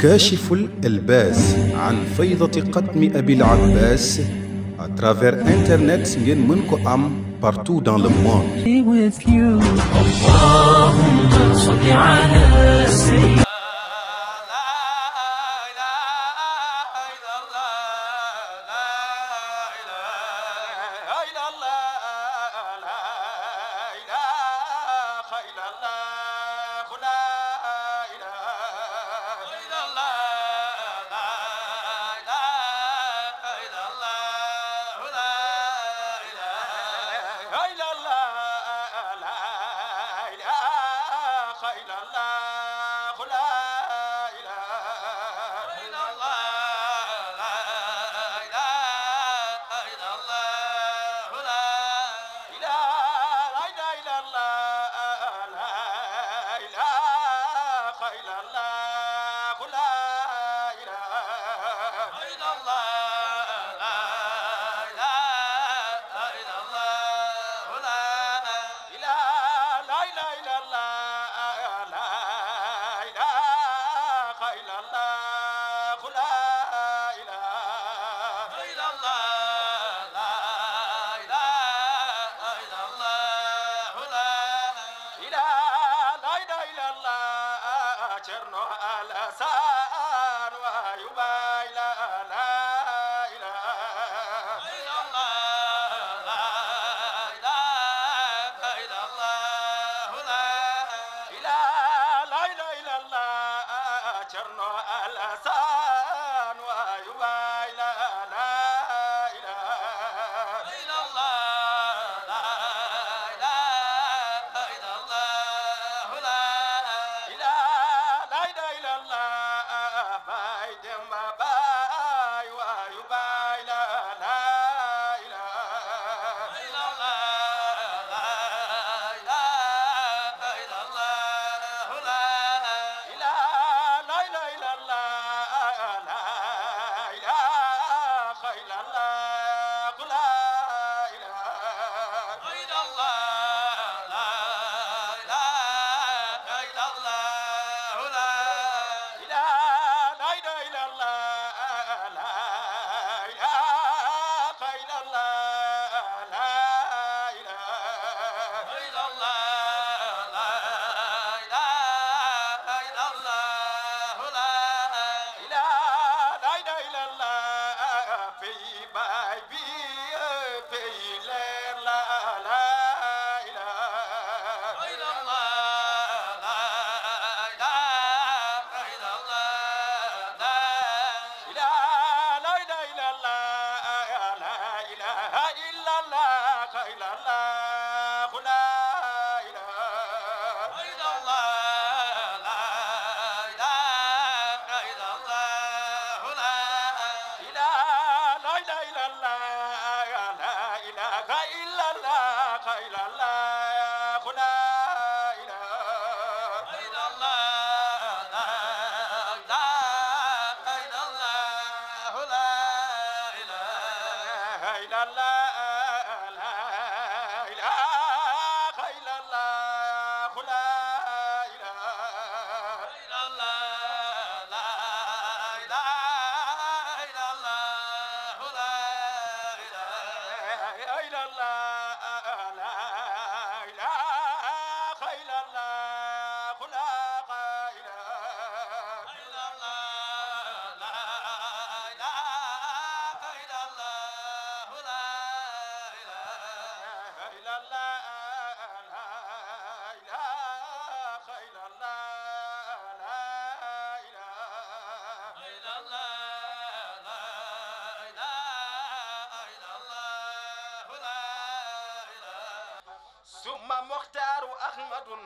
كاشف الإلباس عن فيضة قطم أبي العباس à travers internet ngeen mën ko am partout dans le monde. be with you. اللهم صل على سيدنا ثم مختار أحمد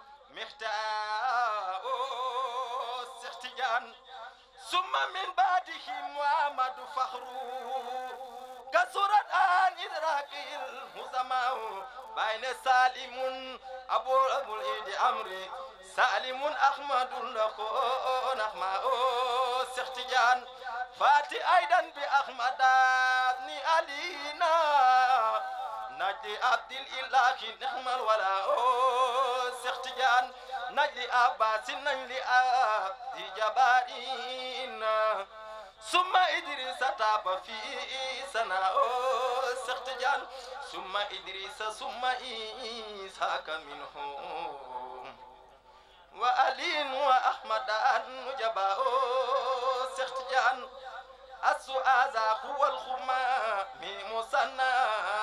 مختار سختيان ثم من بعده محمد فخر كسرت عن إدراك الهزماء بين سالم أبو أبو الإيد أمري سالم أحمد لخو نحماء سختيان فاتي أيضا بأحمد بن علينا نجد عبد الإله نعم الولاء سختيان نجل عباس نجل عبد جبارين ثم إدريس تاب في سنة سختجان ثم إدريس ثم إسحاق منهم وألي وأحمد نجبا سختجان السؤال هو الخما مصنع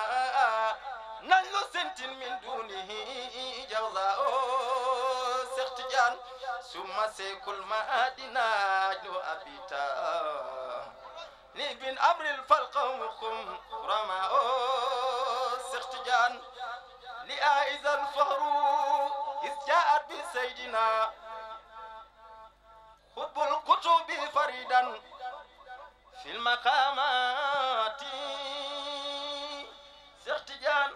نل سنت من دونه جوزاء سختجان ثم سيكل ما أدناج أبيتا لبن أمر الفلق وقم رماء سختجان لآئز الفهر إذ جاءت بسيدنا خطب الكتب فريدا في المقامات سختجان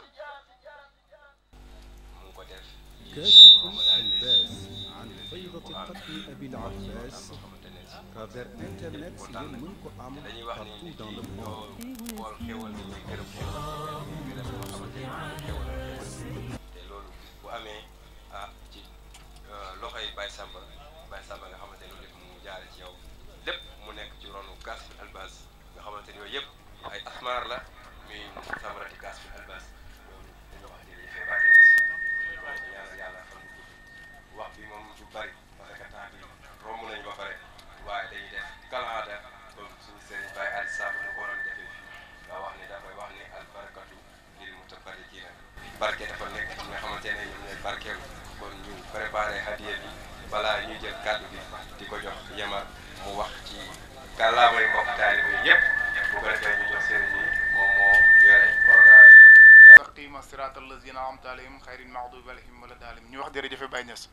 mu ngi ko def كاشف الباس عن فيضة قتل أبي العباس xamante ne si travers internet ngeen mën ko am dañuy wax ni partout dans le ñoo monde xool xéwal ni ñuy gërëm xéwal ñu def loo xamante ni xéwal la xéwal te loolu bis bu amee ah ci loxoy Baye Samba Baye Samba nga xamante ni loolu lépp mu jaare ci yow lépp mu nekk ci ronu gas fi albas nga xamante ni yooyu yëpp ay asmar la muy samarati gas fi albas loolu dañoo wax jërëjëf baatee aussi waaye ñaanal yàlla fan bu gudd wax bi moom du bari parce que temps bi romb nañu ba pare waaye dañuy def kalaada comme suñu sëriñ Baye Ali Samb nu ko waroon defee fii nga wax ni dafay wax ni albarakatu lil mutabarikiina barke dafa nekk ci nga xamante ne ñoom ñooy barkeelu kon ñu préparé hadiya bi balaa ñuy jël kàddu bi di ko jox yemar mu wax ci kàllaamay mbokk taalibe yi yëpp bu ko defee ñu jox sëriñ yi moom moo yore programme bi. mustaqima siraat allazina an'amta alayhim xayril maxdubi alayhim wala daalim ñu wax jërëjëfe Baye Niass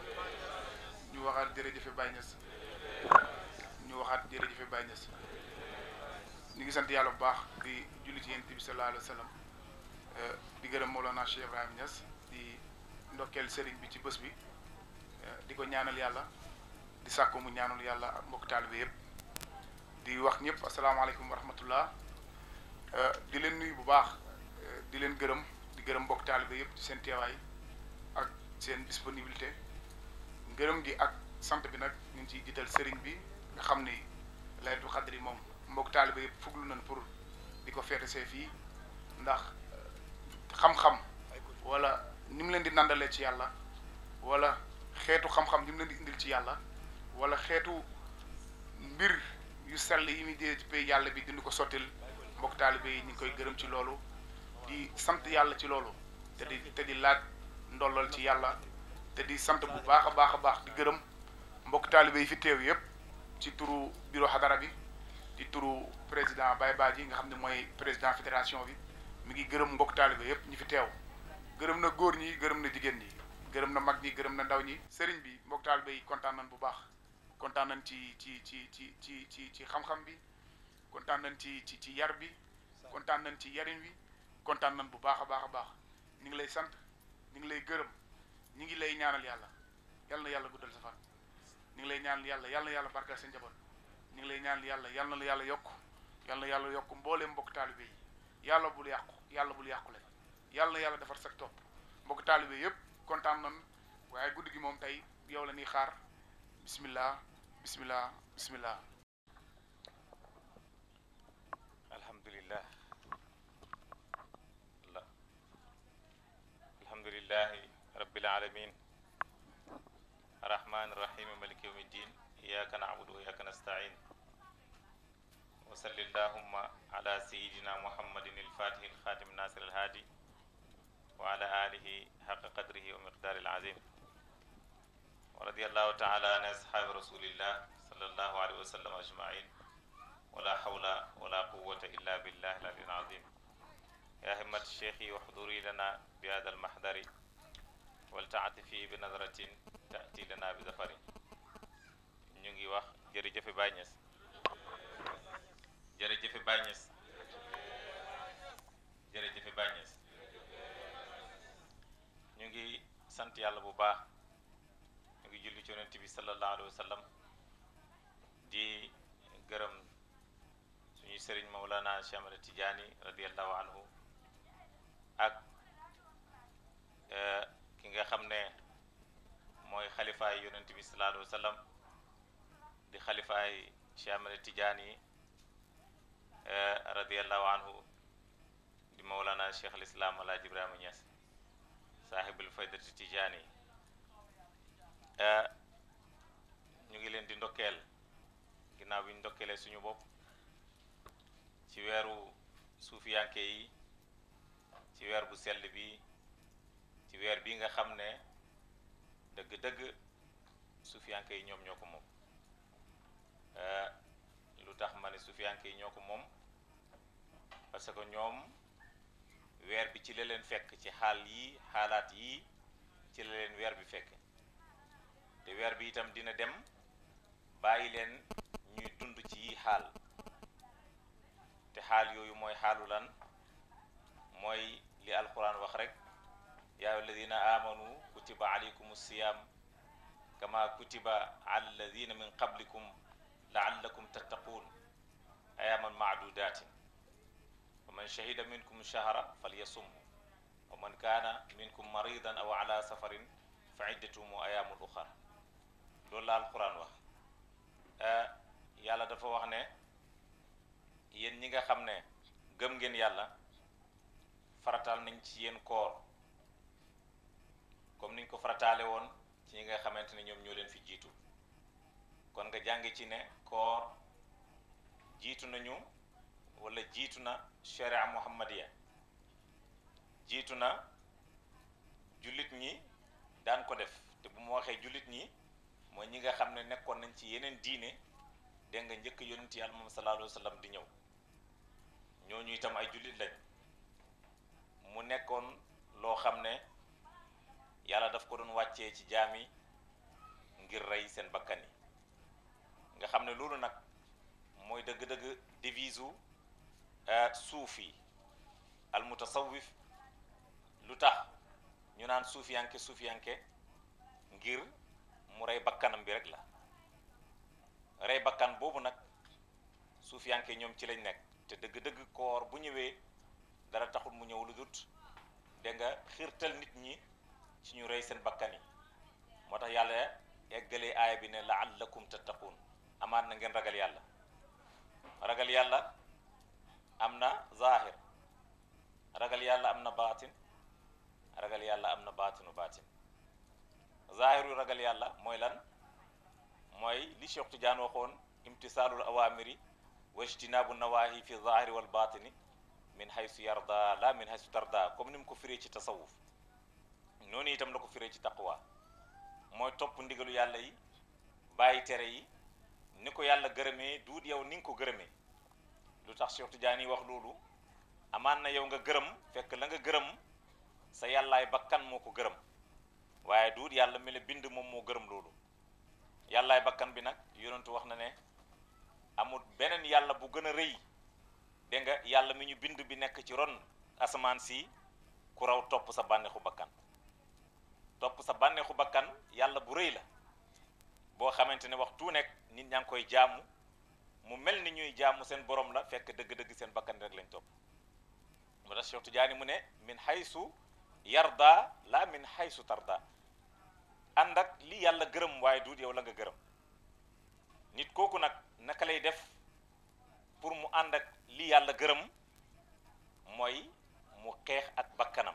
ñu waxaat jërëjëfe Baye Niass ñu waxaat jërëjëfe Baye Niass ñu ngi sant yàlla bu baax di julli ci yonent bi sallallahu alayhi wa sallam di gërëm Mawlana Cheikh Ibrahima Niass di ndokkeel sëriñ bi ci bés bi di ko ñaanal yàlla di sàkku mu ñaanal yàlla ak mbokk taalibe yëpp di wax ñëpp asalaamaaleykum wa rahmatullah di leen nuyu bu baax di leen gërëm di gërëm mbokk taalibe yëpp ci seen teewaay ak seen disponibilité ngërëm gi ak sant bi nag ñu ngi ciy jiital sëriñ bi nga xam ni laylatul xadri moom mbokk taalibe yëpp fuglu nañ pour di ko feete see fii ndax xam-xam wala ni mu leen di nandalee ci yàlla wala xeetu xam-xam ni mu leen di indil ci yàlla wala xeetu mbir yu sell yi muy jëlee ci pay yàlla bi dindi ko sottil mbokk taalibe yi ñu ngi koy gërëm ci loolu di sant yàlla ci loolu te di te di laaj ndollal ci yàlla te di sant bu baax a baax a baax di gërëm mbokk taalibe yi fi teew yëpp ci turu bureau xadara bi di turu président Baye Badji nga xam ne mooy président fédération bi mi ngi gërëm mbokk taalibe yëpp ñi fi teew gërëm na góor ñi gërëm na jigéen ñi gërëm na mag ñi gërëm na ndaw ñi sëriñ bi mbokk taalibe yi kontaan nañ bu baax kontaan nañ ci ci ci ci ci ci ci xam-xam bi kontaan nañ ci ci ci yar bi kontaan nañ ci yarin wi kontaan nañ bu baax a baax a baax ñu ngi lay sant ñu ngi lay gërëm ñu ngi lay ñaanal yàlla yal na yàlla guddal sa fan ñu ngi lay ñaanal yàlla yal na yàlla barkal sa njaboot ñu ngi lay ñaanal yàlla yal na la yàlla yokk yal na yàlla yokk mbooleem mbokk taalibe yi yàlla bul yàqu yàlla bul yàqule yal na yàlla defar sa topp mbokk taalibe yëpp kontaan nañ waaye guddi gi moom tey yow la ñuy xaar bismillah bismillah bismillah alhamdulillah la alhamdulillahi rabbil alamin arrahman arrahim maliki yawmi ddin iyyaka na'budu wa iyyaka nasta'in wa salli allahumma ala sayyidina muhammadin al-fatih al-khatim nasir al-hadi wa ala alihi haqqa qadrihi wa miqdari al-azim wa radiyallahu ta'ala an ashabi rasulillah sallallahu alayhi wa sallam ajma'in ولا حول ولا قوة إلا بالله العلي العظيم يا همة الشيخ واحضري لنا بهذا المحضر ولتعطفي بنظرة تأتي لنا بظفر ñu ngi wax jërëjëf Baye Niass jërëjëf Baye Niass jërëjëf Baye Niass ñu ngi sant yàlla bu baax ñu ngi julli ci yonent bi sallallahu alayhi wa sallam di gërëm suñu sëriñ Mawlana Cheikh Ahmad Tidiane radiallahu anhu ak ki nga xam ne mooy xalifaay yonent bi sallallahu alayhi wa sallam di xalifaay Cheikh Ahmed Tidiane radiallahu anhu di mawlana cheikh al islam alaaji ibrahima Niass saahibul faydati Tidiane ñu ngi leen di ndokkeel ginnaaw bi ñu ndokkeelee suñu bopp ci weeru suufiyanke yi ci weer bu sell bi ci weer bi nga xam ne dëgg-dëgg suufiyanke yi ñoom ñoo ko moom lu tax ma ne suufiyanke yi ñoo ko moom parce que ñoom weer bi ci la leen fekk ci xaal yi xaalaat yi ci la leen weer bi fekk te weer bi itam dina dem bàyyi leen ñuy dund ci yi xaal te xaal yooyu mooy xaalu lan mooy li alquran wax rek yaa alladina amanu kutiba alaykum siyam kama kutiba ala alladina min qablikum laallakum tattaquun ayaman maadudatin wa man shahida minkum shahra falyasum wa man kaana minkum maridan aw ala safarin fa iddatuhum ayamun uxar loolu la alquran wax yàlla dafa wax ne yéen ñi nga xam ne gëm ngeen yàlla farataal nañ ci yéen koor comme niñ ko farataale woon ci ñi nga xamante ne ñoom ñoo leen fi jiitu kon nga jàng ci ne koor jiitu nañu wala jiitu na sharia muhammadiya jiitu na jullit ñi daan ko def te bu ma waxee jullit ñi mooy ñi nga xam ne nekkoon nañ ci yeneen diine dégg nga njëkk yonent yàlla moom sallallahu alayhi wa sallam di ñëw ñooñu itam ay jullit lañ mu nekkoon loo xam ne yàlla daf ko doon wàccee ci jaam yi ngir rey seen bakkan yi nga xam ne loolu nag mooy dëgg-dëgg devise u suufi al mutasawif lu tax ñu naan suufiyanke suufiyanke ngir mu rey bakkanam bi rek la rey bakkan boobu nag suufiyanke ñoom ci lañ nekk te dëgg-dëgg koor bu ñëwee dara taxul mu ñëw lu dut dégg nga xiirtal nit ñi ci ñu rey seen bakkan yi moo tax yàlla eggalee aaya bi ne laallakum tattaquun amaat na ngeen ragal yàlla ragal yàlla am na zahir ragal yàlla am na baatin ragal yàlla am na baatinu baatin zahiru ragal yàlla mooy lan mooy li Cheikh Tidiane waxoon imtisaalul awamiri wa ijtinaabu nawahi fi zahiri wal baatini min haysu yarda la min haysu tarda comme ni mu ko firee ci tasawuf noonu itam la ko firee ci taqwa mooy topp ndigalu yàlla yi bàyyi tere yi ni ko yàlla gërëmee duut yow ni nga ko gërëmee lu tax Cheikh Tidiane yi wax loolu amaan na yow nga gërëm fekk la nga gërëm sa yàllaay bakkan moo ko gërëm waaye duut yàlla mi la bind moom moo gërëm loolu yàllaay bakkan bi nag yonentu wax na ne amul beneen yàlla bu gën a rëy dégg nga yàlla mi ñu bind bi nekk ci ron asamaan si ku raw topp sa bànneexu bakkan topp sa bànneexu bakkan yàlla bu rëy la boo xamante ne waxtu nekk nit ñaa ngi koy jaamu mu mel ni ñuy jaamu seen borom la fekk dëgg-dëgg seen bakkan rek lañ topp moo tax Cheikh Tidiane mu ne min haysu yarda la min haysu tarda ànd ak li yàlla gërëm waaye duut yow la nga gërëm nit kooku nag naka lay def pour mu ànd ak li yàlla gërëm mooy mu xeex ak bakkanam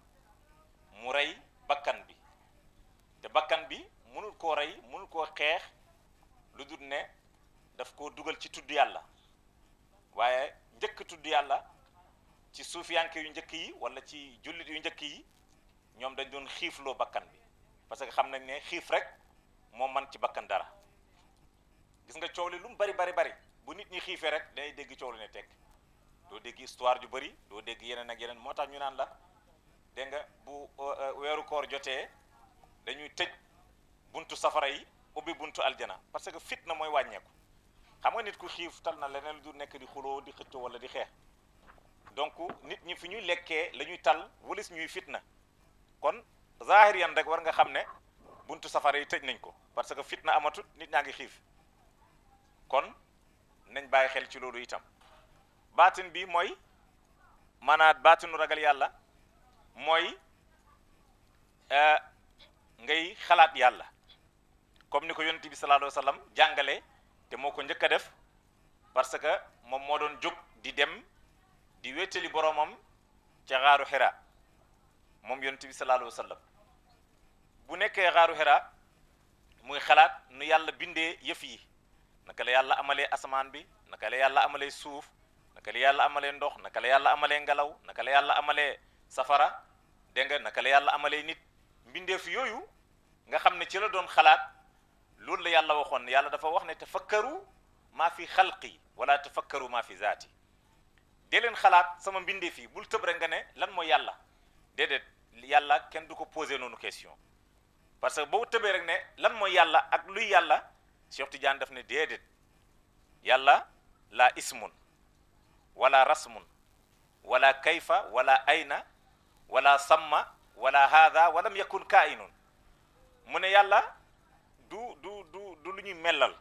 mu rey bakkan bi te bakkan bi mënul koo rey mënul koo xeex lu dul ne daf koo dugal ci tudd yàlla waaye njëkk tudd yàlla ci suufiyanke yu njëkk yi wala ci jullit yu njëkk yi ñoom dañ doon xiifloo bakkan bi parce que xam nañ ne xiif rek moo man ci bakkan dara gis nga coow li lu mu bari bari bari bu nit ñi xiifee rek day dégg coow li ne tekk doo dégg histoire ju bari doo dégg yeneen ak yeneen moo tax ñu naan la dégg nga bu weeru koor jotee dañuy tëj buntu safara yi ubbi buntu aljana parce que fitna mooy wàññeeku xam nga nit ku xiif tal na leneen lu du nekk di xuloo di xëccoo wala di xeex donc nit ñi fi ñuy lekkee la ñuy tal walis ñuy fitna kon zahir yan rek war nga xam ne buntu safara yi tëj nañ ko parce que fitna amatut nit ñaa ngi xiif kon nañ bàyyi xel ci loolu itam baatin bi mooy maanaam baatinu ragal yàlla mooy ngay xalaat yàlla comme ni ko yonent bi sallallahu alayhi wa sallam jàngale te moo ko njëkk a def parce que moom moo doon jóg di dem di wéttali boromam ca xaaru xira moom yonent bi sallallahu alayhi wa sallam bu nekkee xaaru xira muy xalaat nu yàlla bindee yëf yi naka la yàlla amalee asamaan bi naka la yàlla amalee suuf naka la yàlla amalee ndox naka la yàlla amalee ngelaw naka la yàlla amalee safara dégg nga naka la yàlla amalee nit mbindeef yooyu nga xam ne ci la doon xalaat loolu la yàlla waxoon yàlla dafa wax ne tafakkaru maa fi xalqi wala tafakkaru maa fi zaati dee leen xalaat sama mbindeef yi bul tëb rek nga ne lan mooy yàlla déedéet yàlla kenn du ko posé noonu question parce que boo tëbee rek ne lan mooy yàlla ak luy yàlla Cheikh Tidiane daf ne déedéet yàlla la ismun wala rasmun wala kayfa wala ayna wala samma wala haada walam yakun kainun mu ne yàlla du du du du lu ñuy mellal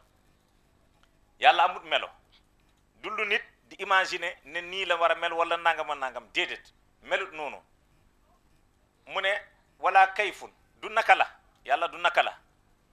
yàlla amut melo du lu nit di imaginer ne nii la war a mel wala nangam a nangam déedéet melut noonu mu ne wala kayfun du naka la yàlla du naka la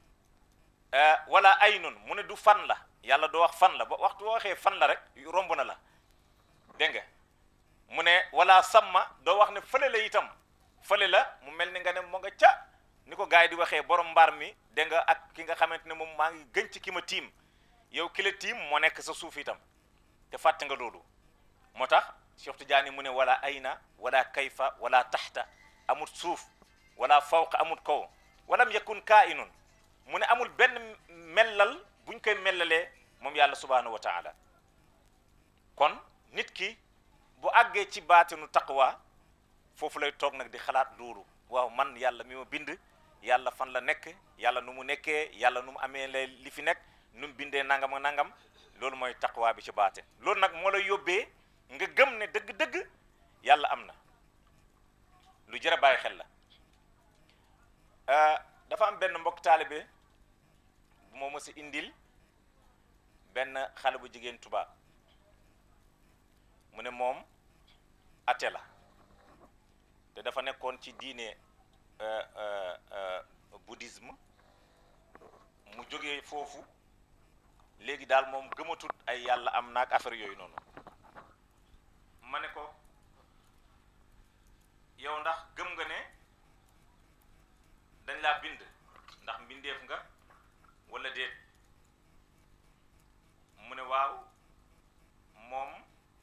wala aynun mu ne du fan la yàlla doo wax fan la ba waxtu boo waxee fan la rek romb na la dégg nga mu ne wala samma doo wax ne fële la itam fële la mu mel ni nga ne moo nga ca ni ko gars yi di waxee borom mbaar mi dégg nga ak ki nga xamante ne moom maa ngi gën ci ki ma tiim yow ki la tiim moo nekk sa suuf itam te fàtte nga loolu moo tax Cheikh Tidiane mu ne wala ayna wala kayfa wala taxta amut suuf wala fawqa amut kaw walam yakun kainun mu ne amul benn mellal buñ koy mellalee moom yàlla subhanahu wa taala kon nit ki bu àggee ci baatinu taqwa foofu lay toog nag di xalaat loolu waaw man yàlla mi ma bind yàlla fan la nekk yàlla nu mu nekkee yàlla nu mu amee la li fi nekk nu mu bindee nangam ak nangam loolu mooy taqwa bi ci baate loolu nag moo lay yóbbee nga gëm ne dëgg-dëgg yàlla am na lu jar a bàyyi xel la dafa am benn mbokk taalibe bu ma mës a indil benn xale bu jigéen tubaab mu ne moom ate la te dafa nekkoon ci diine bouddhisme mu jógee foofu léegi daal moom gëmatut ay yàlla am naag affaire yooyu noonu ma ne ko yow ndax gëm nga ne dañ laa bind ndax mbindeef nga walla déet mu ne waaw moom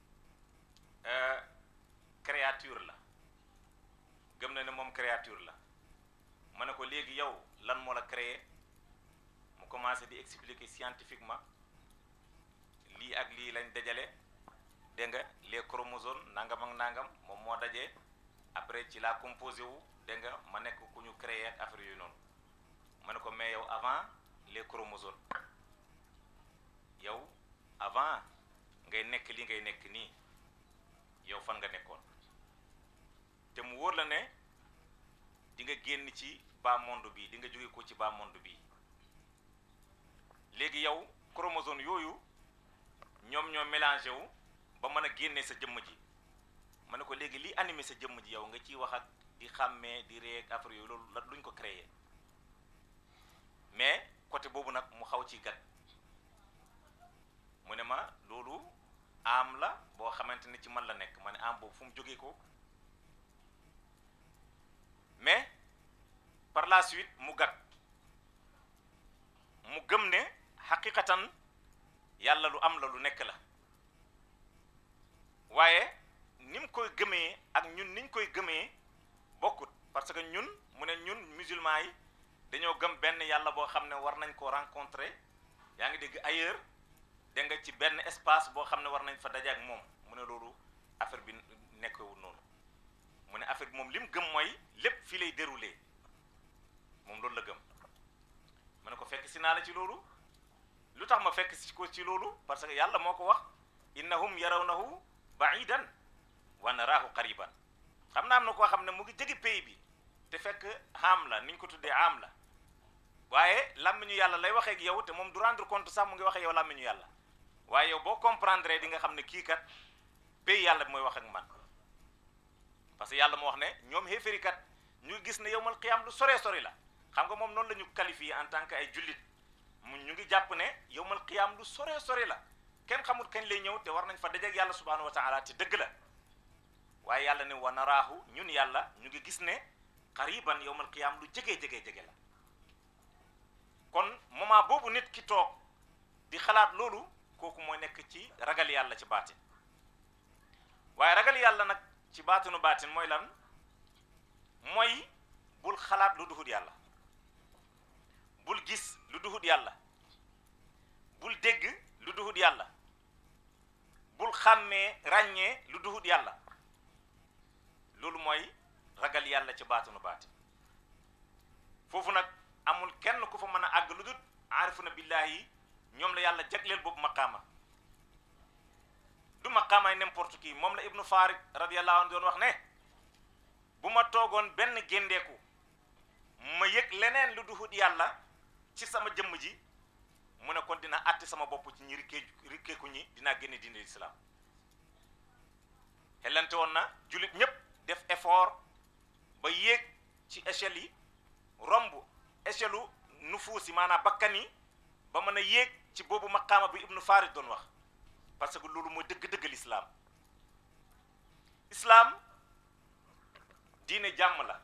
créature la gëm na ne moom créature la ma ne ko léegi yow lan moo la créé mu commencé di expliquer scientifiquement lii ak lii lañ dajale dégg nga les chromosomes nangam ak nangam moom moo dajee après ci la composé wu dégg nga ma nekk ku ñu créé ak affaire yooyu noonu ma ne ko mais yow avant les chromosomes yow avant ngay nekk li ngay nekk nii yow fan nga nekkoon te mu wóor la ne di nga génn ci bas monde bi di nga jóge ko ci bas monde bi léegi yow chromosome yooyu ñoom ñoo mélangé wu ba mën a génne sa jëmm ji ma ne ko léegi li animé sa jëmm ji yow nga ciy wax ak di xàmmee di ree ak affaire yooyu loolu la luñ ko créé mais côté boobu nag mu xaw ci gat mu ne ma loolu am la boo xamante ne ci man la nekk ma ne am boobu fu mu jógee ko mais par la suite mu gat mu gëm ne xaqiqatan yàlla lu am la lu nekk la waaye ni mu koy gëmee ak ñun niñ koy gëmee bokkut parce que ñun mu ne ñun musulman yi dañoo gëm benn yàlla boo xam ne war nañ ko rencontrer yaa ngi dégg ailleurs dégg nga ci benn espace boo xam ne war nañ fa daje ak moom mu ne loolu affaire bi nekkewul noonu mu ne affaire bi moom li mu gëm mooy lépp fii lay dérouler moom loolu la gëm mu ne ko fekk si naa la ci loolu lu tax ma fekk si ko ci loolu parce que yàlla moo ko wax innahum yarawnahu baidan wa naraahu qariban xam naa am na koo xam ne mu ngi jege pays bi te fekk am la ni ñu ko tuddee am la waaye làmmiñu yàlla lay waxee ak yow te moom du rendre compte sax mu ngi waxee yow làmmiñu yàlla waaye yow boo comprendre di nga xam ne kii kat pays yàlla bi mooy wax ak man parce que yàlla moo wax ne ñoom xéeféri kat ñu gis ne yowmal qiyaam lu soree sori la xam nga moom noonu la ñu qualifié en tant que ay jullit mu ñu ngi jàpp ne yowmal qiyaam lu sore sore la kenn xamul kañ lay ñëw te war nañ fa dajeeg yàlla subhanahu wa taala te dëgg la waaye yàlla ne wa naraahu ñun yàlla ñu ngi gis ne qariban yowmal qiyaam lu jege jege jege la kon moment boobu nit ki toog di xalaat loolu kooku mooy nekk ci ragal yàlla ci baatin waaye ragal yàlla nag ci baatinu baatin mooy lan mooy bul xalaat lu duhut yàlla bul gis lu duhut yàlla bul dégg lu duhut yàlla bul xàmmee ràññee lu duhut yàlla loolu mooy ragal yàlla ci baatinu baatin foofu nag amul kenn ku fa mën a àgg lu dut aarifuna billahi ñoom la yàlla jagleel boobu maqaama du maqaamaay n'importe qui moom la ibnu farid radiyallahu anhu doon wax ne bu ma toogoon benn géndeeku ma yëg leneen lu duhut yàlla ci sama jëmm ji mu ne kon dina àtte sama bopp ci ñi rikkee rikkeeku ñi dinaa génne diine lislaam xellante woon na jullit ñépp def effort ba yéeg ci échelle yi romb échelle u nufuus yi maanaam bakkan yi ba mën a yéeg ci boobu maqaama bi ibnu farid doon wax parce que loolu mooy dëgg-dëgg lislaam islaam diine jàmm la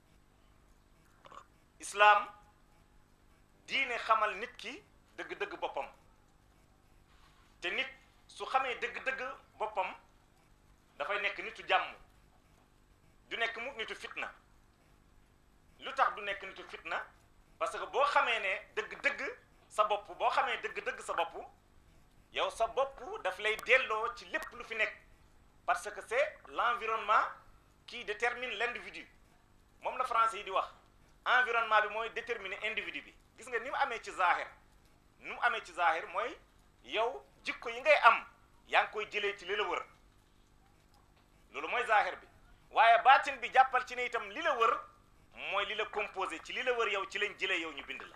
islaam diine xamal nit ki dëgg-dëgg boppam te nit su xamee dëgg-dëgg boppam dafay nekk nitu jàmm du nekk mukk nitu fitna lu tax du nekk nitu fitna parce que boo xamee ne dëgg-dëgg sa bopp boo xamee dëgg-dëgg sa bopp yow sa bopp daf lay delloo ci lépp lu fi nekk parce que c'est l'environnement qui détermine l'individu moom la français yi di wax environnement bi mooy déterminer individu bi gis nga ni mu amee ci zahir ni mu amee ci zahir mooy yow jikko yi ngay am yaa ngi koy jëlee ci li la wër loolu mooy zahir bi waaye baatin bi jàppal ci ne itam li la wër mooy li la composé ci li la wër yow ci lañ jëlee yow ñu bind la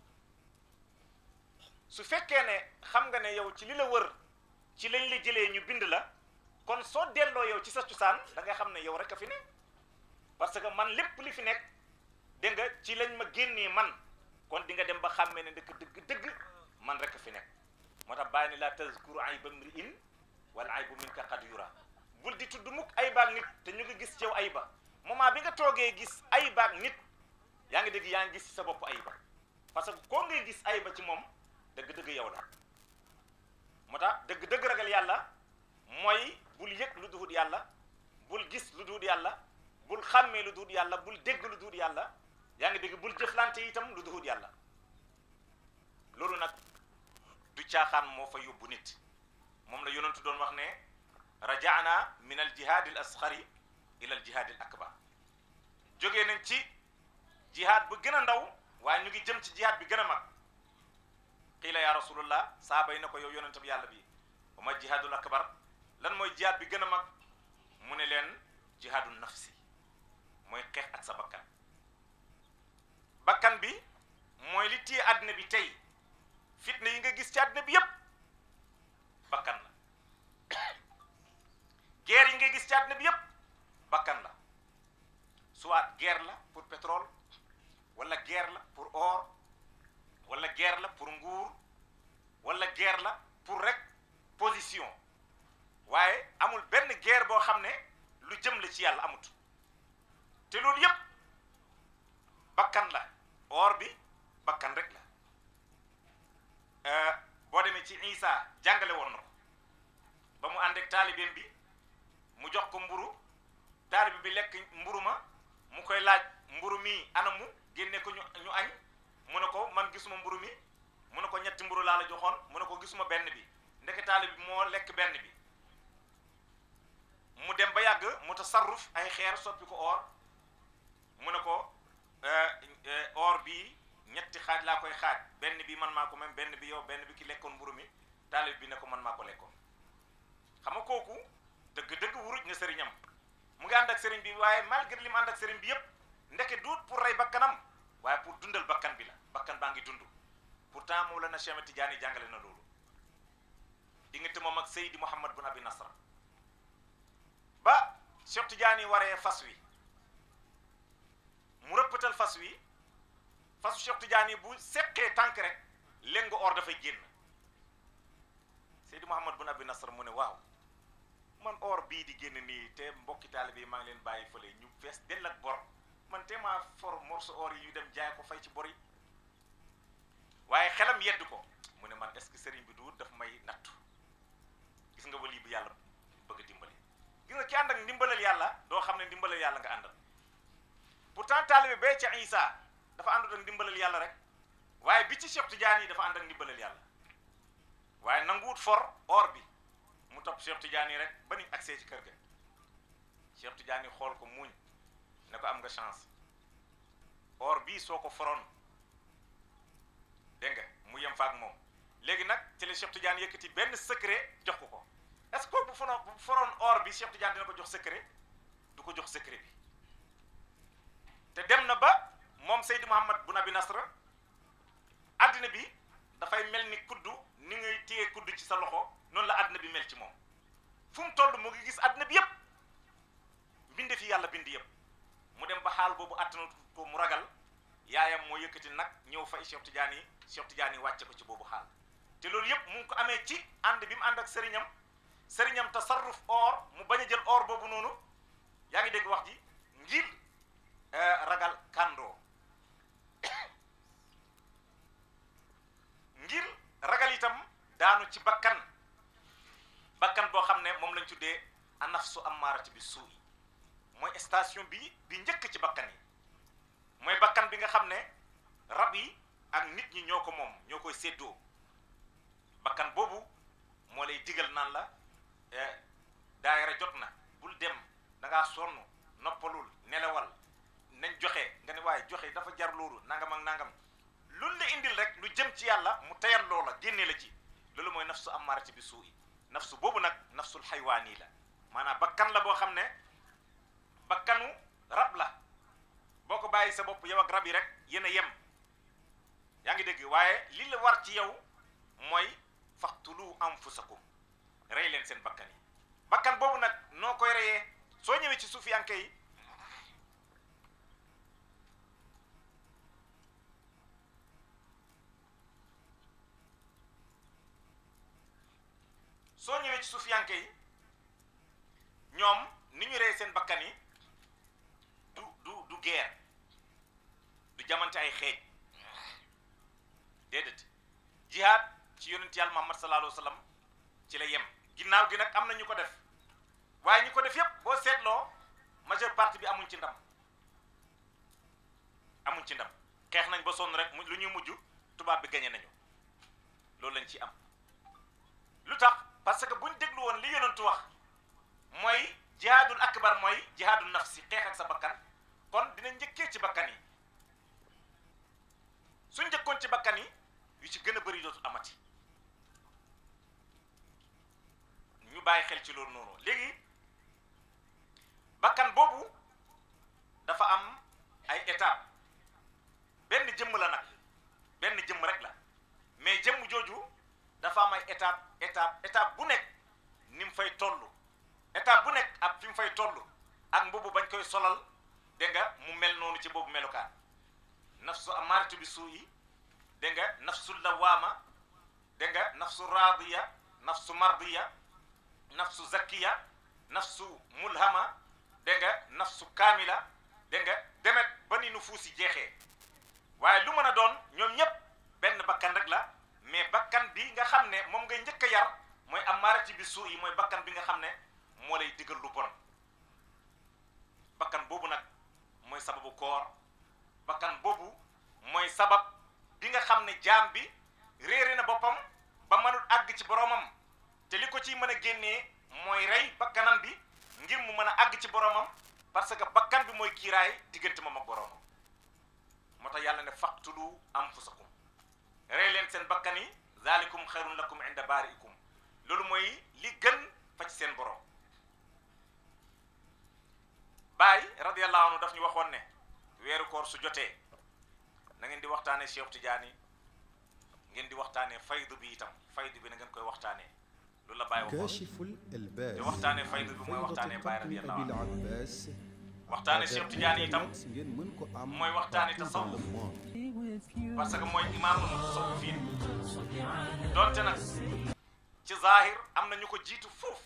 su fekkee ne xam nga ne yow ci li la wër ci lañ la jëlee ñu bind la kon soo delloo yow ci sa cosaan da nga xam ne yow rek a fi ne parce que man lépp li fi nekk dégg nga ci lañ ma génnee man kon di nga dem ba xàmmee ne dëgg dëgg dëgg man rek a fi nekk moo tax bàyyi ni la tazkuru ayba mri'in wala aybu minka qad yura bul di tudd mukk aybaak nit te ñu ngi gis ci yow ayba moment bi nga toogee gis aybaak nit yaa ngi dégg yaa ngi gis ci sa bopp ayba parce que koo ngay gis ayba ci moom dëgg-dëgg yow la moo tax dëgg-dëgg ragal yàlla mooy bul yëg lu duhut yàlla bul gis lu duhut yàlla bul xàmmee lu duhut yàlla bul dégg lu duhut yàlla yaa ngi dégg bul jëflante itam lu duhut yàlla loolu nag du caaxaan moo fa yóbbu nit moom la yonentu doon wax ne rajaana min al jihaadi al asxari ila al jihaadi al akbar jógee nañ ci jihaad bu gën a ndaw waaye ñu ngi jëm ci jihaad bi gën a mag qiila ya rasulullah saaba yi na ko yow yonentam yàlla bi wa ma jihaadul akbar lan mooy jihaad bi gën a mag mu ne leen jihaadul nafsi mooy xeex ak sa bakkan bakkan bi mooy li téye àddina bi tey fitna yi nga gis ci àddina bi yépp bakkan la guerre yi nga gis ci àddina bi yépp bakkan la soit guerre la pour pétrole wala guerre la pour or wala guerre la pour nguur wala guerre la pour rek position waaye amul benn guerre boo xam ne lu jëm la ci yàlla amut te loolu yépp bakkan la or bi bakkan rek la boo demee ci Isa jàngale woon na ko ba mu ànd ak taalibeem bi mu jox ko mburu taalibe bi lekk mburu ma mu koy laaj mburu mi anamu génne ko ñu ñu añ mu ne ko man gisuma mburu mi mu ne ko ñetti mburu laa la joxoon mu ne ko gisuma benn bi ndeke taalibe bi moo lekk benn bi mu dem ba yàgg mu tasarruf ay xeer soppi ko or mu ne ko or bi ñetti xaaj laa koy xaaj benn bi man maa ko même benn bi yow benn bi ki lekkoon mburu mi taalib bi ne ko man maa ko lekkoon xam nga kooku dëgg-dëgg wuruj na sëriñam mu ngi ànd ak sëriñ bi waaye malgré li mu ànd ak sëriñ bi yépp ndeke duut pour rey bakkanam waaye pour dundal bakkan bi la bakkan baa ngi dund pourtant Mawlana Cheikh Ahmed Tidiane jàngale na loolu diggante moom ak Seydi Mouhamad bun Abi Nasra ba Cheikh Tidiane waree fas wi mu rëppatal fas wi fasu Cheikh Tidiane bu seqee tànk rek léngu or dafay génn Seydi Mouhamad bun Abi Nasr mu ne waaw man or bii di génn nii te mbokki taalibe yi maa ngi leen bàyyi fële ñu fees dell ak bor man te maa for morceau or yi ñu dem jaay ko fay ci bor yi waaye xelam yedd ko mu ne man est-ce que sëriñ bi du daf may nattu gis nga wali bi yàlla bëgg a dimbali gis nga ki ànd ak ndimbalal yàlla doo xam ne ndimbalal yàlla nga àndal pourtant taalibe bee ca Isa dafa àndut ak ndimbalal yàlla rek waaye bi ci Cheikh Tidiane yi dafa ànd ak ndimbalal yàlla waaye nanguwut for or bi mu topp Cheikh Tidiane yi rek ba ni accès ci kër ga Cheikh Tidiane yi xool ko muuñ ne ko am nga chance or bii soo ko foroon dégg nga mu yem fa ak moom léegi nag ci la Cheikh Tidiane yëkkati benn secret jox ko ko est-ce que bu fono bu foroon or bi Cheikh Tidiane dina ko jox secret du ko jox secret bi te dem na ba moom Seydi Mouhamad Boun Abi Nasr àddina bi dafay mel ni kuddu ni ngay téye kuddu ci sa loxo noonu la àddina bi mel ci moom fu mu toll mu ngi gis àddina bi yëpp mbinde fi yàlla bind yëpp mu dem ba xaal boobu àttana ko mu ragal yaayam moo yëkkati nag ñëw fay Cheikh Tidiane yi Cheikh Tidiane yi wàcce ko ci boobu xaal te loolu yëpp mu ngi ko amee ci ànd bi mu ànd ak sëriñam sëriñam tasarruf or mu bañ a jël or boobu noonu yaa ngi dégg wax ji ngir ragal kàndoo ngir ragal itam daanu ci bakkan bakkan boo xam ne moom lañ tuddee anafsu ammaarati bi suu mooy station bi bi njëkk ci bakkan yi mooy bakkan bi nga xam ne rab yi ak nit ñi ñoo ko moom ñoo koy séddoo bakkan boobu moo lay digal naan la daayira jot na bul dem da ngaa sonn noppalul nelawal nañ joxe nga ne waaye joxe dafa jar loolu nangam ak nangam luñ la indil rek lu jëm ci yàlla mu tayal loola génne la ci loolu mooy nafsu ammaarati bi suu nafsu boobu nag nafsul xaywaani la maanaam bakkan la boo xam ne bakkanu rab la boo ko bàyyi sa bopp yow ak rab yi rek yéen a yem yaa ngi dégg waaye li la war ci yow mooy faqtulu anfusakum rey leen seen bakkan yi bakkan boobu nag noo koy reyee soo ñëwee ci suufiyanke yi soo ñëwee ci suufiyanke yi ñoom ni ñu rey seen bakkan yi du du du guerre du jamante ay xeej déedéet jihaad ci yonent yàlla Muhammad sallallahu alayhi wa sallam ci la yem ginnaaw gi nag am na ñu ko def waaye ñu ko def yépp boo seetloo majeure partie bi amuñ ci ndam amuñ ci ndam xeex nañ ba sonn rek mu lu ñuy mujj tubaab bi gañe nañu loolu lañ ci am lu tax parce que buñ déglu woon li yonentu wax mooy jihaadul akbar mooy jihaadul nafsi xeex ak sa bakkan kon dina njëkkee ci bakkan yi suñ njëkkoon ci bakkan yi yu ci gën a bëri dootul amati ñu bàyyi xel ci loolu noonu léegi bakkan boobu dafa am ay étape benn jëmm la nag benn jëmm rek la mais jëmm jooju dafa am ay étape étape étape bu nekk ni mu fay toll étape bu nekk ak fi mu fay toll ak mbubu bañ koy solal dégg nga mu mel noonu ci boobu melukaan nafsu amaaratu bi suu yi dégg nga nafsu lawaama dégg nga nafsu raadiya nafsu mardiya nafsu zakkiya nafsu mulhama dégg nga nafsu kaamila dégg nga demet ba ni nu fuusi jeexee waaye lu mën a doon ñoom ñépp benn bakkan rek la mais bakkan bi nga xam ne moom ngay njëkk a yar mooy amaarati bi suu yi mooy bakkan bi nga xam ne moo lay digal lu bon bakkan boobu nag mooy sababu koor bakkan boobu mooy sabab bi nga xam ne jaam bi réere na boppam ba mënul àgg ci boromam te li ko ciy mën a génnee mooy rey bakkanam bi ngir mu mën a àgg ci boromam parce que bakkan bi mooy kiiraay diggante moom ak boromam moo tax yàlla ne faqtulu anfusakum rey leen seen bakkan yi zalikum xayrun lakum inda baariikum loolu mooy li gën fa ci seen borom Baay radiyallahu anhu daf ñu waxoon ne weeru koor su jotee na ngeen di waxtaanee Cheikh Tidiane ngeen di waxtaanee faydu bi itam faydu bi na ngeen koy waxtaanee loolu la Baay waxoon كاشف الألباس te waxtaanee faydu bi mooy فيضة waxtaanee Baay قطن radiyallahu أبي anhu العباس waxtaanee Cheikh Tidiane itam ngeen mën ko am mooy waxtaanee partout dans le tasawuf monde parce que mooy imaamul mutasawwifin donte nag ci zahir am na ñu ko jiitu foofu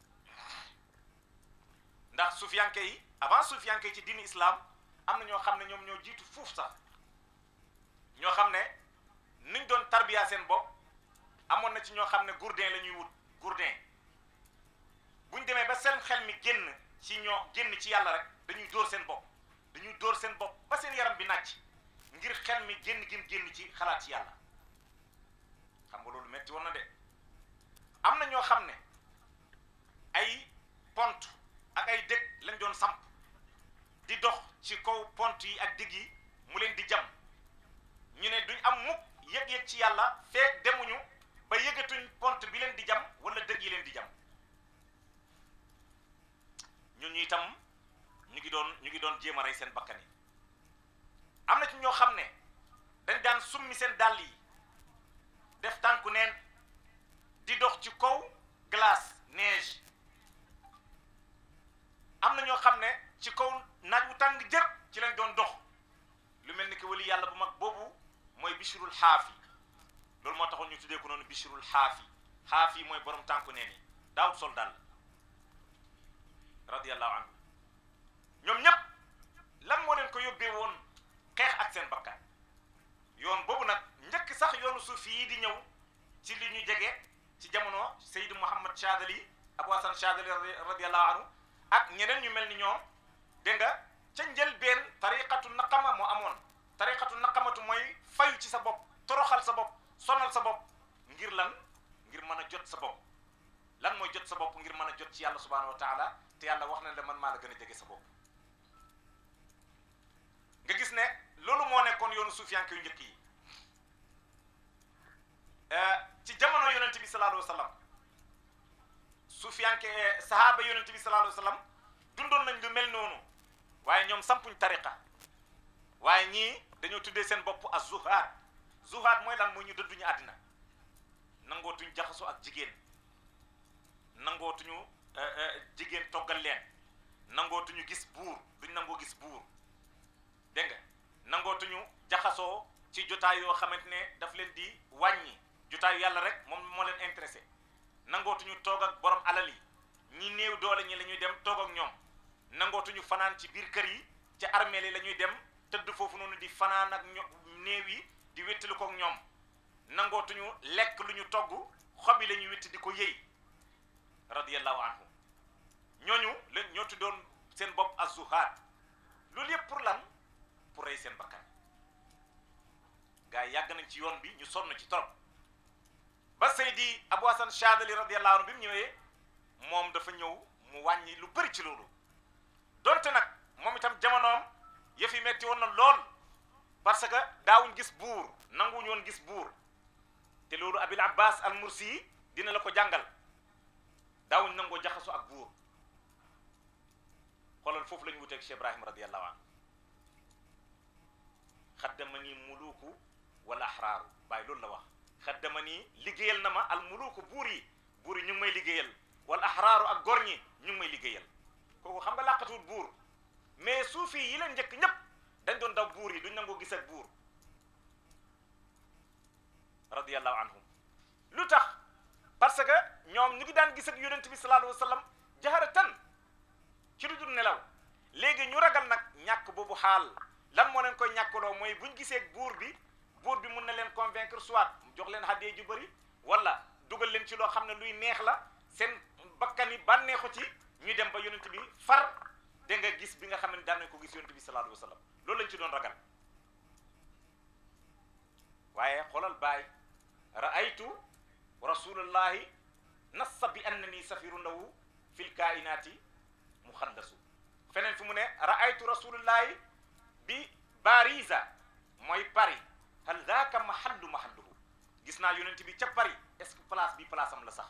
ndax sufiyanke yi avant sufiyanke yi ci diini islam am na ñoo xam ne ñoom ñoo jiitu fuuf sax ñoo xam ne niñ doon tarbiya seen bopp amoon na ci ñoo xam ne gourdin la ñuy wut gourdin buñ demee ba seen xel mi génn ci ñoo génn ci yàlla rek dañuy dóor seen bopp dañuy dóor seen bopp ba seen yaram bi nàcc ngir xel mi génn gim génn ci xalaat ci yàlla xam nga loolu metti woon na de am na ñoo xam ne ay pont ak ay dëkk lañ doon samp di dox ci kaw pont yi ak digg yi mu leen di jam ñu ne duñ am mukk yëg-yëg ci yàlla feek demuñu ba yëgatuñ pont bi leen di jam wala dëgg yi leen di jam ñun ñu itam ñu ngi doon ñu ngi doon jéem a rey seen bakkan yi am na ci ñoo xam ne dañ daan summi seen dàll yi def tànku neen di dox ci kaw glace neige am na ñoo xam ne ci kaw naaj wu tàng jër ci lañ doon dox lu mel ni que wali yàlla bu mag boobu mooy bishrul xaafi loolu moo taxoon ñu tuddee ko noonu bishrul xaafi xaafi mooy borom tànku neen yi daawut sol dàll radiyallahu anhu ñoom ñépp lan moo leen ko yóbbee woon xeex ak seen bakkan yoon boobu nag njëkk sax yoonu suufi yi di ñëw ci li ñu jege ci jamono Seydou Mouhamad Chadali Abou Hassan Chadali radiyallahu anhu ak ñeneen ñu mel ni ñoom dégg nga ca njëlbeen tariqatu naqama moo amoon tariqatu naqamatu mooy fayu ci sa bopp toroxal sa bopp sonal sa bopp ngir lan ngir mën a jot sa bopp lan mooy jot sa bopp ngir mën a jot ci yàlla subhanahu wa taala te yàlla wax na la man maa la gën a jege sa bopp nga gis ne loolu moo nekkoon yoonu suufiyanke yu njëkk yi ci jamono yonente bi sallallahu alayhi wa sallam suufiyanke sahaaba yonente bi sallallahu alayhi wa sallam dundoon nañ lu mel noonu waaye ñoom sampuñ tariqa waaye ñii dañoo tuddee seen bopp az zuhaad zuhaad mooy lan mooy ñu dëdduñu àddina nangootuñ jaxasoo ak jigéen nangootuñu jigéen toggal leen nangootuñu gis buur duñ nangoo gis buur dégg nga nangootuñu jaxasoo ci jotaay yoo xamante ne daf leen di wàññi jotaayu yàlla rek moom moo leen intéressé nangootuñu toog ak borom alal yi ñi néew doole ñi la ñuy dem toog ak ñoom nangootuñu fanaan ci biir kër yi ci armeel yi la ñuy dem tëdd foofu noonu di fanaan ak ño néew yi di wéttali ko ak ñoom nangootuñu lekk lu ñu togg xob yi la ñuy wétti di ko yëy radiyallahu anhu ñooñu leen ñoo tuddoon seen bopp az-zuhaad loolu yëpp pour lan pour rey seen bakkan gars yi yàgg nañ ci yoon bi ñu sonn ci trop ba Seydi Abou Hassan Chadali radiyallahu anhu bi mu ñëwee moom dafa ñëw mu wàññi lu bëri ci loolu donte nag moom itam jamonoom yëf yi metti woon na lool parce que daawuñ gis buur nanguwuñu woon gis buur te loolu Abil Abbas al Mursi dina la ko jàngal daawuñ nangoo jaxasoo ak buur xoolal foofu la ñu wuteeg Cheikh Ibrahim radiyallahu anhu xaddama nii muluuku wala axraaru bàyyi loolu la wax xaddama nii liggéeyal na ma al muluuku buur yi buur yi ñu ngi may liggéeyal wala axraaru ak gor ñi ñu ngi may liggéeyal kooku xam nga làqatuwut buur mais suufi yi leen njëkk ñépp dañ doon daw buur yi duñ nangoo gis ak buur radiyallahu anhum lu tax parce que ñoom ñu ngi daan gis ak yonent bi sallallahu alayhi wa sallam jaharatan ci lu dul nelaw léegi ñu ragal nag ñàkk boobu xaal lan moo leen koy ñàkkaloo mooy buñ gisee buur bi buur bi mun na leen convaincre soit jox leen hadiya ju bëri wala dugal leen ci loo xam ne luy neex la seen bakkan yi bànneexu ci ñuy dem ba yonent bi far da nga gis bi nga xam ne daan nañ ko gis yonent bi sallallahu alayhi wa sallam loolu lañ ci doon ragal waaye xoolal baay raaytu rasulullahi nassa bi annani safiru lahu fil kainaati muxaddasu feneen fi mu ne raaytu rasulullahi bi Bariza mooy Paris hal daaka mahallu mahalluhu gis naa yonent bi ca Paris est-ce que place bi place am la sax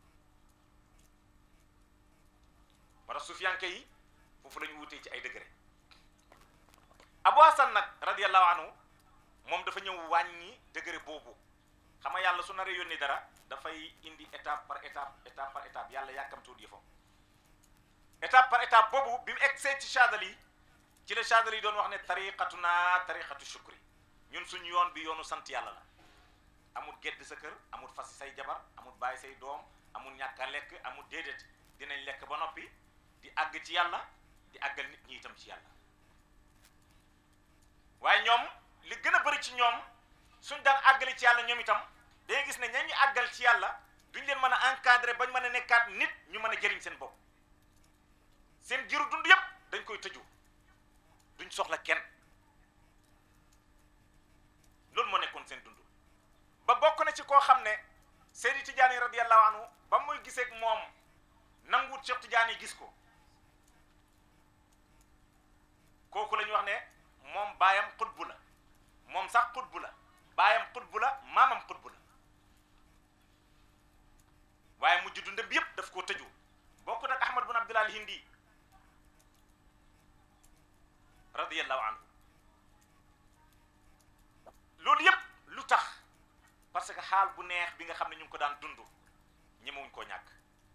wala sufiyanke yi foofu la ñu wutee ci ay degré Abu Hasan nag radiyallahu anhu moom dafa ñëw wàññi degré boobu xam nga yàlla su naree yónni dara dafay indi étape par étape étape par étape yàlla yàkkamtuwut yëfam étape par étape boobu bi mu eggsee ci Chadali ci la Chadali doon wax ne tariqatuna tariqatu shukri ñun suñu yoon bi yoonu sant yàlla la amul gedd sa kër amul fas say jabar amul bàyyi say doom amul ñàkk a lekk amul déedéet dinañ lekk ba noppi di àgg ci yàlla di àggal nit ñi itam ci yàlla waaye ñoom li gën a bëri ci ñoom suñ daan àggali ci yàlla ñoom itam day gis ne ña ñu àggal ci yàlla duñ leen mën a encadrer bañ mën a nekkaat nit ñu mën a jëriñ seen bopp seen jiru dund yépp dañ koy tëju duñ soxla kenn loolu moo nekkoon seen dund ba bokk na ci koo xam ne Seydi Tijaani radiyallahu anhu ba muy giseeg moom nanguwut Cheikh Tijaani gis ko kooku la ñu wax ne moom baayam xutbu la moom sax xutbu la baayam xutbu la maamam xutbu la waaye mujj dundam bi yépp daf koo tëju bokk nag Ahmad bin Abdullah al-Hindi radiyallahu anhu loolu yépp lu tax parce que xaal bu neex bi nga xam ne ñu ngi ko daan dund ñemewuñ koo ñàkk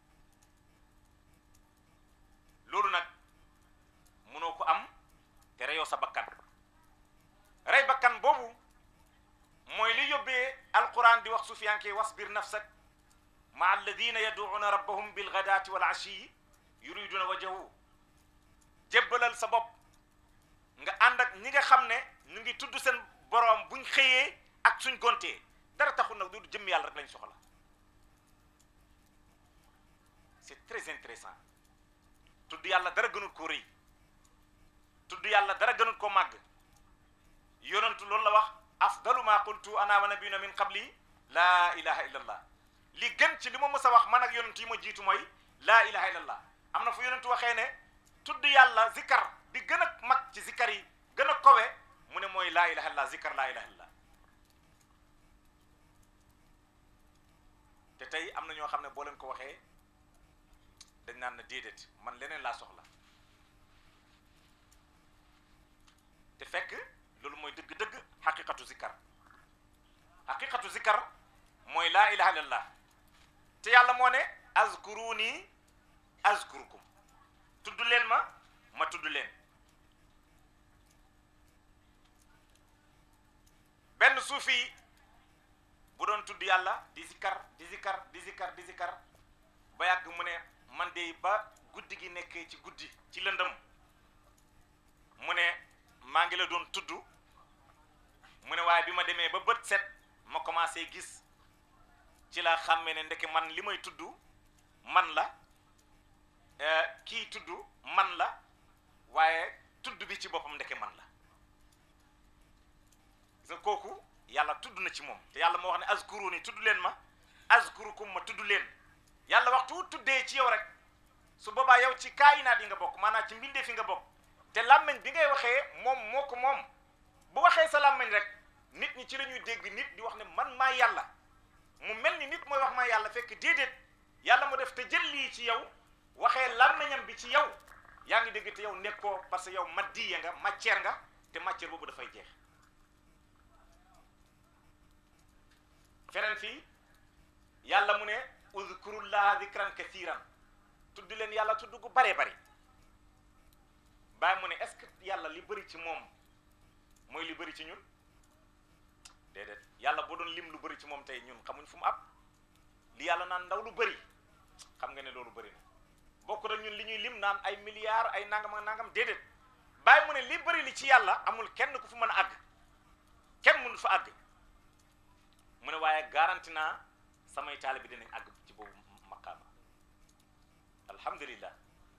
loolu nag mënoo ko am te reyoo sa bakkan rey bakkan boobu mooy li yóbbee alquran di wax sufiyanke wasbir nafsak ma alladina yaduuna rabbahum bilgadaati wal ashiyi yuriduna wajahu jébbalal sa bopp nga ànd ak ñi nga xam ne ñu ngi tudd seen boroom buñ xëyee ak suñ gontee dara taxul nag du jëm yàlla rek lañ soxla c'est très intéressant tudd yàlla dara gënul ko rëy tudd yàlla dara gënul ko màgg yonentu loolu la wax afdalu ma qultu ana wa nabiyuna min qabli laa ilaha illa allah li gën ci li ma mës a wax man ak yonentu yi ma jiitu mooy laa ilaha illa allah am na fu yonentu waxee ne tudd yàlla zikar bi gën a mag ci zikar yi gën a kowe mu ne mooy laa ilaha illa zikar laa ilaha illa te tey am na ñoo xam ne boo leen ko waxee dañ naan na déedéet man leneen laa soxla te fekk loolu mooy dëgg-dëgg xaqiqatu zikkar xaqiqatu zikkar mooy laa ilaha illallah te yàlla moo ne azkuruni azkurukum tudd leen ma ma tudd leen benn suufi bu doon tudd yàlla di zikkar di zikkar di zikkar di zikkar ba yàgg mu ne man de ba guddi gi nekkee ci guddi ci lëndëm mu ne maa ngi la doon tudd mu ne waaye bi ma demee ba bët set ma commencé gis ci la xàmmee ne ndeke man li may tudd man la kii tudd man la waaye tudd bi ci boppam ndeke man la sa kooku yàlla tudd na ci moom te yàlla moo wax ne azkuruni tudd leen ma azkurukum ma tudd leen yàlla waxtu tuddee ci yow rek su boobaa yow ci kaayinaat yi nga bokk maanaam ci mbindee fi nga bokk te làmmiñ bi ngay waxee moom moo ko moom bu waxee sa làmmiñ rek nit ñi ci la ñuy dégg nit di wax ne man maa yàlla mu mel ni nit mooy wax maa yàlla fekk déedéet yàlla mu def te jël lii ci yow waxee làmmiñam bi ci yow yaa ngi dégg te yow nekkoo parce que yow maddiya nga matière nga te matière boobu dafay jeex feneen fii yàlla mu ne uzkurullaha zikran kathiran tudd leen yàlla tudd gu baree bari bàyyi mu ne est-ce que yàlla li bëri ci moom mooy li bëri ci ñun déedéet yàlla boo doon lim lu bëri ci moom tey ñun xamuñ fu mu ab li yàlla naan ndaw lu bëri xam nga ne loolu bëri na bokk na ñun li ñuy lim naan ay milliards ay nangam ak nangam déedéet bàyyi mu ne li bëri li ci yàlla amul kenn ku fu mën a àgg kenn mënul fa àgg mu ne waaye garanti naa samay taalibe bi dinañ àgg ci boobu maqaama alhamdulillah